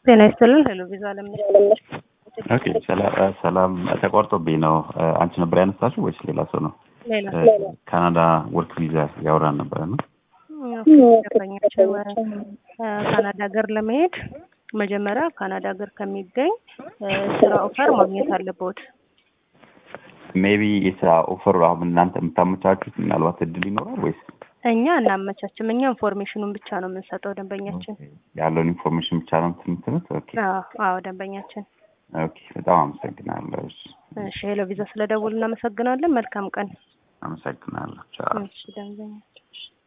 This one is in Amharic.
ጤና ይስጥልን። ሄሎ ቪዛ ለምን ኦኬ ሰላ- ሰላም ተቋርጦብኝ ነው። አንቺ ነበር ያነሳሽው ወይስ ሌላ ሰው ነው? ሌላ ካናዳ ወርክ ቪዛ ያወራን ነበረ ነው። ደንበኛችን ካናዳ ሀገር ለመሄድ መጀመሪያ ካናዳ ሀገር ከሚገኝ ስራ ኦፈር ማግኘት አለበት። ሜቢ የስራ ኦፈር አሁን እናንተ የምታመቻቹት ምናልባት እድል ይኖራል ወይስ እኛ እናመቻችም። እኛ ኢንፎርሜሽኑን ብቻ ነው የምንሰጠው ደንበኛችን። ያለውን ኢንፎርሜሽን ብቻ ነው የምትሉት? ኦኬ አዎ አዎ፣ ደንበኛችን። ኦኬ፣ በጣም አመሰግናለሁ። እሺ፣ እሺ፣ ሄሎ ቪዛ ስለደውል እናመሰግናለን። መልካም ቀን። አመሰግናለሁ። ቻው። እሺ ደንበኛችን